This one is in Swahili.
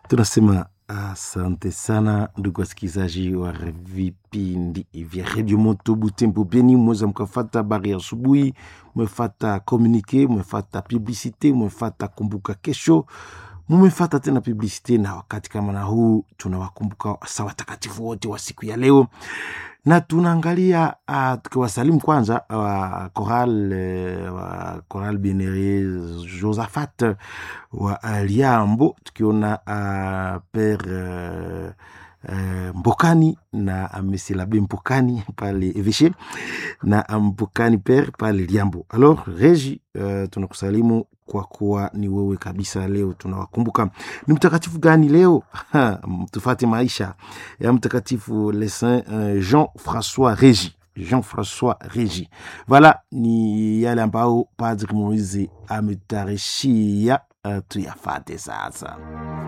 tunasema asante sana ndugu wasikilizaji wa vipindi vya redio moto butembo beni mweza mkafata habari ya asubuhi mwefata komunike mwefata publicite mwefata kumbuka kesho mumefata tena publicite na wakati kama na huu tunawakumbuka sa watakatifu wote wa siku ya leo na tunaangalia uh, tukiwasalimu kwanza wa coral uh, wa coral benere josaphat wa uh, liambo tukiona uh, pere uh, Uh, mbokani na mesilabe mbokani pale eveshe na mbokani per pale liambo alors regi uh, tunakusalimu kwa kuwa ni wewe kabisa leo tunawakumbuka ni mtakatifu gani leo tufate maisha ya mtakatifu le saint uh, jean françois regi jean françois regi vala ni yale ambao padri moise ametarishia uh, tuyafate sasa